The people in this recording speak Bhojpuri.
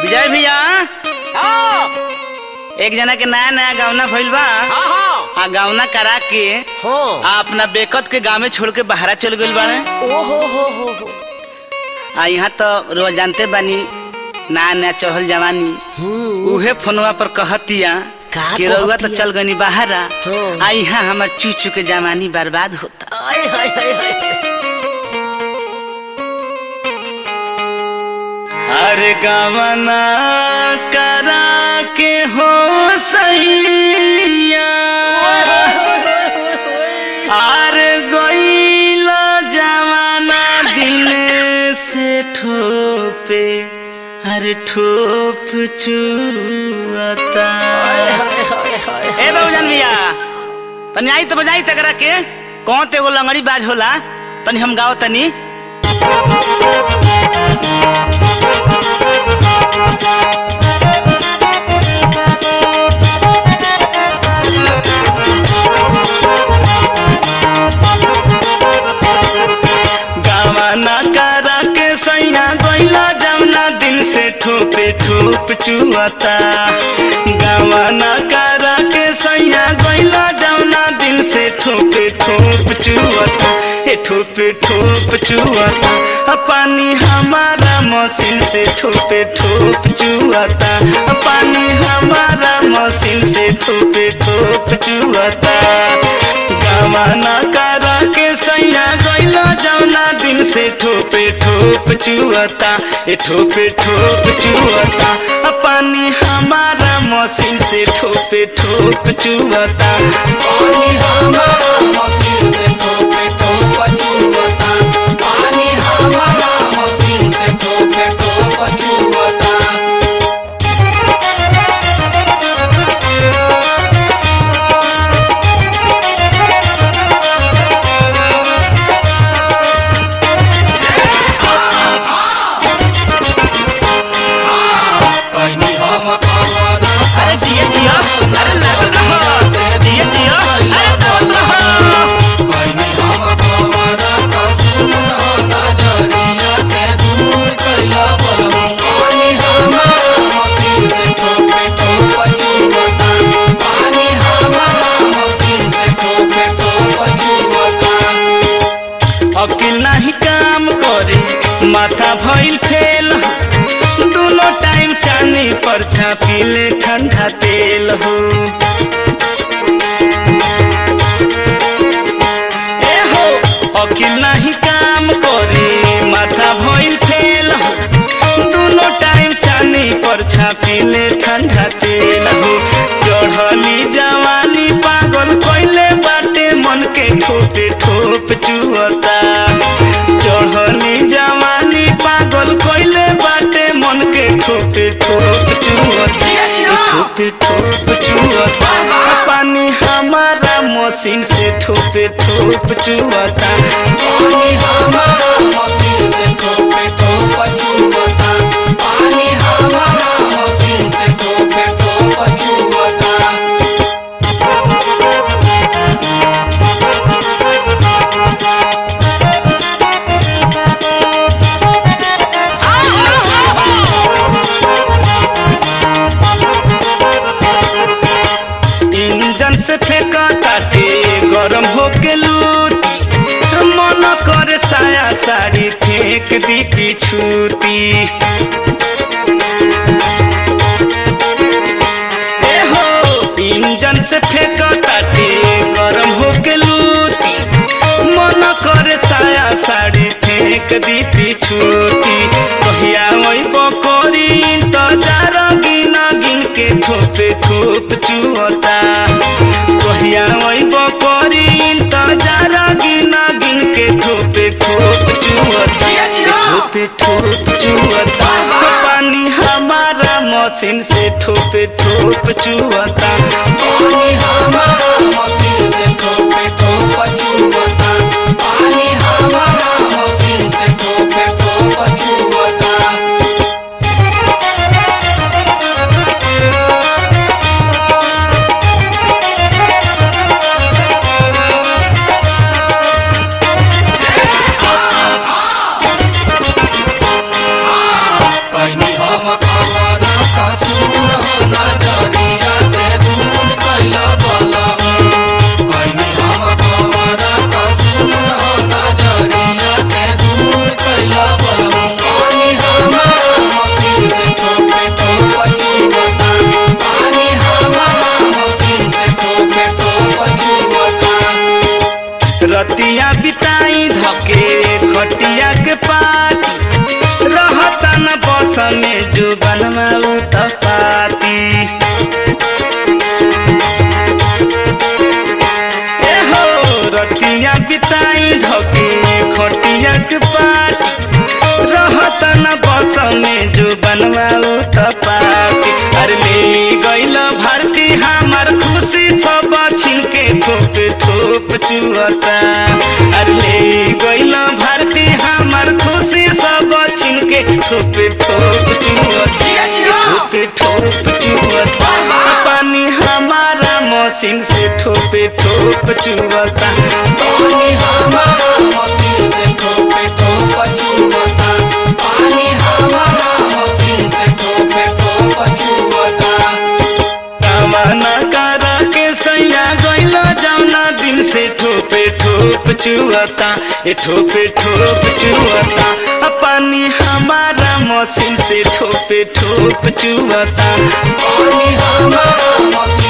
विजय भैया हाँ एक जना के नया नया गावना भइल बा हाँ हाँ आ गावना करा के हाँ आ अपना बेकत के गाँव में छोड़ के बाहरा चल गइल बाड़े ओ हो हो हो हो आ यहाँ तो रोज जानते बानी नया नया चढ़ल जवानी उहे फोनवा पर कहतिया का कि रउआ तो कहतिया? चल गनी बाहरा हाँ। आ यहाँ हमार चूचू के जवानी बर्बाद होता आय हाय हाय हाय अरे गवना करा के हो सैया अरे गईला जवाना दिन से ठोपे अरे ठोप चुअता ए बाबूजान भैया तनी आई तो बजाई तकरा के कौन ते एगो लंगड़ी बाज होला तनी हम गाओ तनी गावाना करा के सैया गईला जमुना दिन से ठोपे ठोप चुआता गावाना करा के सैया गईला जमुना दिन से ठोपे ठोप चुआता ए ठोपे ठोप चुआता आ पानी हमारा मशीन से ठोपे ठोप चुआता आ पानी हमारा मशीन से ठोपे ठोप चुआता गावाना करा के सैया गईला जौना दिन से ठोपे ठोप चुअता ए ठोपे ठोप चुअता आ पानी हमारा मशीन से ठोपे ठोप चुअता पानी हमारा मशीन से ठोपे ठोप चुवता पानी हमारा मशीन से ठोपे ठोप चुवता कहनी हम कवना अरे जिया जिया अरे लागल रहो जिया जिया अरे दौड़ रहो कहनी हम कवना कसूर हो नजरिया से दूर कैला बलम पानी हमारा मशीन से ठोपे ठोप चुवता पानी हमारा मशीन से ठोपे ठोप चुवता अकिल नहीं काम करे माथा भइल फेल दोनों टाइम चानी पर छापिले ठंडा तेल हो ए हो अकिल नहीं काम करे माथा भइल फेल हो दोनों टाइम चानी पर छापिले ठंडा तेल हो चढ़ली जवानी पागल कइले बाटे मन के ठोपे ठोप चुअता चढ़ली जवानी पागल कइले बाटे मन के ठोपे ठोप चुअता ए ठोपे ठोप चुअता आ पानी हमारा मशीन से ठोपे ठोप चुअता पानी हमारा मशीन से ठोपे ठोप चुवता पानी हमारा मशीन से ठोपे ठोप चुवता इंजन से फेंका ताटे गरम होके लूती मन करे साया साड़ी फेंक दी पिछूती ए हो इंजन से फेंका ताटे गरम होके लूती मन करे साया साड़ी फेंक दी पिछूती कहिया वही बकोरी इंतजार गिना गिन के ठोपे ठोप चुअता कहिया वही बकोरी इंतजार गिना गिन के ठोपे ठोप चुअता ठोपे ठोप चुअता पानी हमारा मशीन से ठोपे ठोप चुअता पानी हमारा मशीन से ठोपे ठोप चुवता पानी हमारा मशीन से ठोपे ठोप चुवता कैनी हम कवन कसूर हो नजरिया से दूर कैला बलम कैनी हम कवन कसूर हो नजरिया से दूर कैला बलम पानी हमारा मसीन से ठोके तो पछुवता पानी हमारा मसीन से ठोके तो पछुवता रतिया बिताई धके खटिया के पात रहता न बस में जो बनवा पाती एहो रतिया बिताई धके खटिया के पात रहता न बस में जो बनवा पाती अरे ले गइल भारती हमार खुशी सब छिन के ठोप ठोप चुअता अरे ले गइल भारती हमार खुशी सब छिन के ठोप ठोप चुअता ठोप ठोप चुअता पानी हमारा मशीन से ठोपे ठोप चुअता पानी हमारा मशीन से ठोके तो पछुवता पानी हमारा मशीन से ठोके तो पछुवता कामना करा के सैया गइला जौना दिन से ठोपे ठोप चुअता ए ठोपे ठोप चुअता आ पानी हमारा मशीन से ठोपे ठोप चुअता पानी हमारा मशीन